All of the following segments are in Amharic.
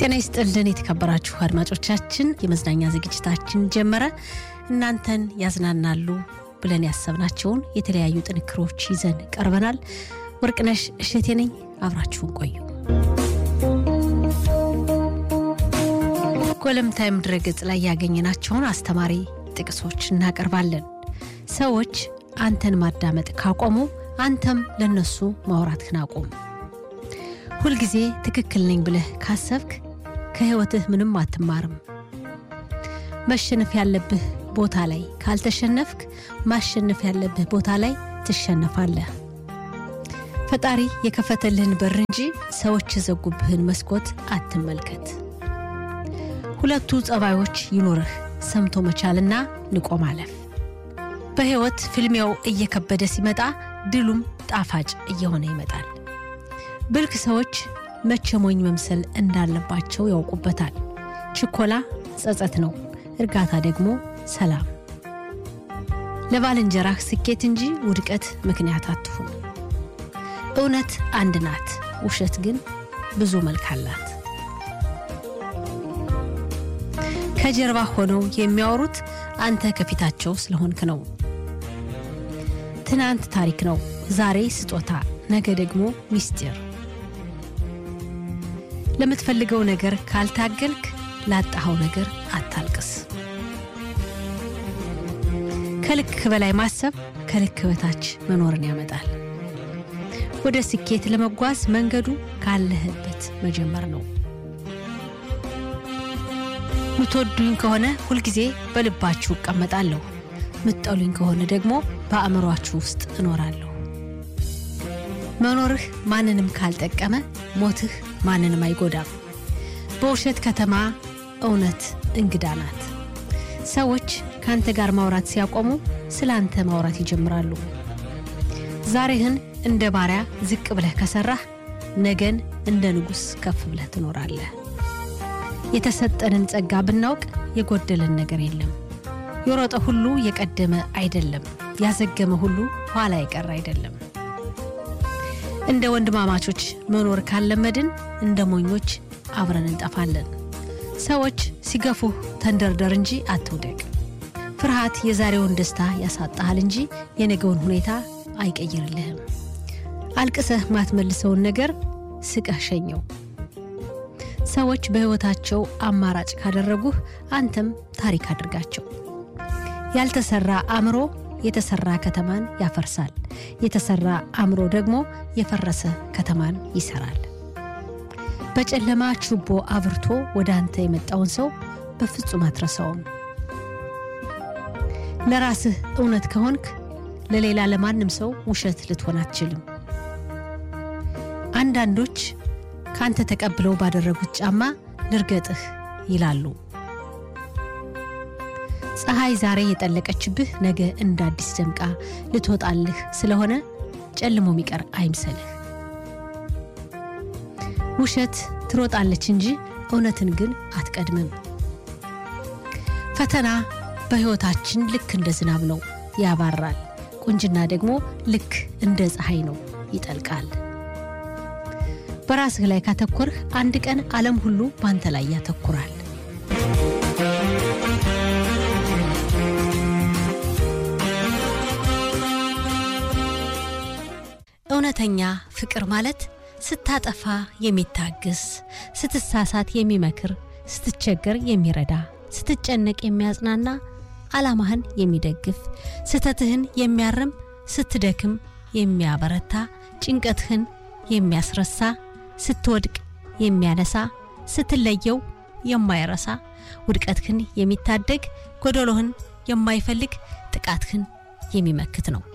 ጤና ይስጥልን የተከበራችሁ አድማጮቻችን፣ የመዝናኛ ዝግጅታችን ጀመረ። እናንተን ያዝናናሉ ብለን ያሰብናቸውን የተለያዩ ጥንክሮች ይዘን ቀርበናል። ወርቅነሽ እሸቴ ነኝ። አብራችሁን ቆዩ። ጎለምታይም ድረገጽ ላይ ያገኘናቸውን አስተማሪ ጥቅሶች እናቀርባለን። ሰዎች አንተን ማዳመጥ ካቆሙ አንተም ለነሱ ማውራትህን አቁም። ሁልጊዜ ትክክል ነኝ ብለህ ካሰብክ ከሕይወትህ ምንም አትማርም። መሸነፍ ያለብህ ቦታ ላይ ካልተሸነፍክ ማሸነፍ ያለብህ ቦታ ላይ ትሸነፋለህ። ፈጣሪ የከፈተልህን በር እንጂ ሰዎች የዘጉብህን መስኮት አትመልከት። ሁለቱ ጸባዮች ይኑርህ፣ ሰምቶ መቻልና ንቆ ማለፍ። በሕይወት ፍልሚያው እየከበደ ሲመጣ ድሉም ጣፋጭ እየሆነ ይመጣል። ብልክ ሰዎች መቼ ሞኝ መምሰል እንዳለባቸው ያውቁበታል። ችኮላ ጸጸት ነው፣ እርጋታ ደግሞ ሰላም። ለባልንጀራህ ስኬት እንጂ ውድቀት ምክንያት አትሁን። እውነት አንድ ናት፣ ውሸት ግን ብዙ መልክ አላት። ከጀርባ ሆነው የሚያወሩት አንተ ከፊታቸው ስለሆንክ ነው። ትናንት ታሪክ ነው፣ ዛሬ ስጦታ፣ ነገ ደግሞ ሚስጢር። ለምትፈልገው ነገር ካልታገልክ ላጣኸው ነገር አታልቅስ። ከልክ በላይ ማሰብ ከልክ በታች መኖርን ያመጣል። ወደ ስኬት ለመጓዝ መንገዱ ካለህበት መጀመር ነው። ምትወዱኝ ከሆነ ሁልጊዜ በልባችሁ እቀመጣለሁ፣ ምትጠሉኝ ከሆነ ደግሞ በአእምሯችሁ ውስጥ እኖራለሁ። መኖርህ ማንንም ካልጠቀመ ሞትህ ማንንም አይጎዳም። በውሸት ከተማ እውነት እንግዳ ናት። ሰዎች ከአንተ ጋር ማውራት ሲያቆሙ ስለ አንተ ማውራት ይጀምራሉ። ዛሬህን እንደ ባሪያ ዝቅ ብለህ ከሰራህ ነገን እንደ ንጉሥ ከፍ ብለህ ትኖራለህ። የተሰጠንን ጸጋ ብናውቅ የጎደለን ነገር የለም። የሮጠ ሁሉ የቀደመ አይደለም፣ ያዘገመ ሁሉ ኋላ የቀረ አይደለም። እንደ ወንድማማቾች መኖር ካለመድን እንደ ሞኞች አብረን እንጠፋለን። ሰዎች ሲገፉህ ተንደርደር እንጂ አትውደቅ። ፍርሃት የዛሬውን ደስታ ያሳጣሃል እንጂ የነገውን ሁኔታ አይቀይርልህም። አልቅሰህ ማትመልሰውን ነገር ስቀህ ሸኘው። ሰዎች በሕይወታቸው አማራጭ ካደረጉህ አንተም ታሪክ አድርጋቸው። ያልተሰራ አእምሮ የተሰራ ከተማን ያፈርሳል። የተሰራ አእምሮ ደግሞ የፈረሰ ከተማን ይሰራል። በጨለማ ችቦ አብርቶ ወደ አንተ የመጣውን ሰው በፍጹም አትረሳውም። ለራስህ እውነት ከሆንክ ለሌላ ለማንም ሰው ውሸት ልትሆን አትችልም። አንዳንዶች ካንተ ተቀብለው ባደረጉት ጫማ ልርገጥህ ይላሉ። ፀሐይ ዛሬ የጠለቀችብህ ነገ እንደ አዲስ ደምቃ ልትወጣልህ ስለሆነ ጨልሞ የሚቀር አይምሰልህ። ውሸት ትሮጣለች እንጂ እውነትን ግን አትቀድምም። ፈተና በሕይወታችን ልክ እንደ ዝናብ ነው፣ ያባራል። ቁንጅና ደግሞ ልክ እንደ ፀሐይ ነው፣ ይጠልቃል። በራስህ ላይ ካተኮርህ አንድ ቀን ዓለም ሁሉ በአንተ ላይ ያተኩራል። እውነተኛ ፍቅር ማለት ስታጠፋ የሚታግስ፣ ስትሳሳት የሚመክር፣ ስትቸገር የሚረዳ፣ ስትጨነቅ የሚያጽናና፣ ዓላማህን የሚደግፍ፣ ስህተትህን የሚያርም፣ ስትደክም የሚያበረታ፣ ጭንቀትህን የሚያስረሳ ስትወድቅ የሚያነሳ ስትለየው የማይረሳ ውድቀትህን የሚታደግ ጎደሎህን የማይፈልግ ጥቃትህን የሚመክት ነው።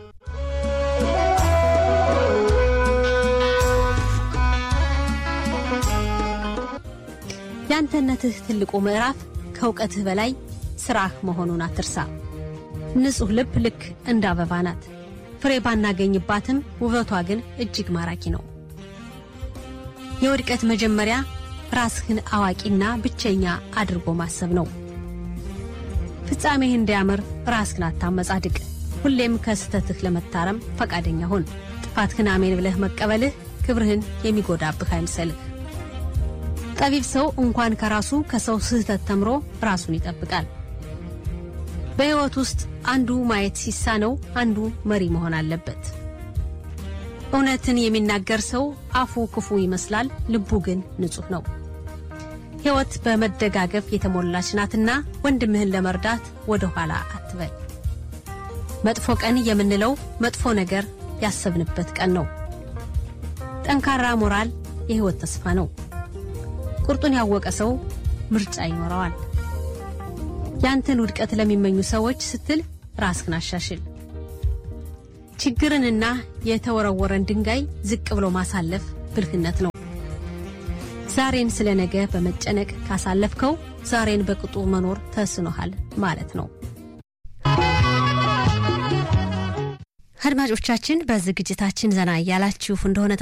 የአንተነትህ ትልቁ ምዕራፍ ከእውቀትህ በላይ ስራህ መሆኑን አትርሳ። ንጹሕ ልብ ልክ እንደ አበባ ናት። ፍሬ ባናገኝባትም ውበቷ ግን እጅግ ማራኪ ነው። የውድቀት መጀመሪያ ራስህን አዋቂና ብቸኛ አድርጎ ማሰብ ነው። ፍጻሜህ እንዲያምር ራስህን አታመጻድቅ። ሁሌም ከስህተትህ ለመታረም ፈቃደኛ ሁን። ጥፋትህን አሜን ብለህ መቀበልህ ክብርህን የሚጎዳብህ አይምሰልህ። ጠቢብ ሰው እንኳን ከራሱ ከሰው ስህተት ተምሮ ራሱን ይጠብቃል። በሕይወት ውስጥ አንዱ ማየት ሲሳነው አንዱ መሪ መሆን አለበት። እውነትን የሚናገር ሰው አፉ ክፉ ይመስላል፣ ልቡ ግን ንጹሕ ነው። ሕይወት በመደጋገፍ የተሞላች ናትና ወንድምህን ለመርዳት ወደ ኋላ አትበል። መጥፎ ቀን የምንለው መጥፎ ነገር ያሰብንበት ቀን ነው። ጠንካራ ሞራል የሕይወት ተስፋ ነው። ቁርጡን ያወቀ ሰው ምርጫ ይኖረዋል። ያንተን ውድቀት ለሚመኙ ሰዎች ስትል ራስህን አሻሽል። ችግርንና የተወረወረን ድንጋይ ዝቅ ብሎ ማሳለፍ ብልህነት ነው። ዛሬን ስለ ነገ በመጨነቅ ካሳለፍከው ዛሬን በቅጡ መኖር ተስኖሃል ማለት ነው። አድማጮቻችን በዝግጅታችን ዘና እያላችሁ እንደሆነ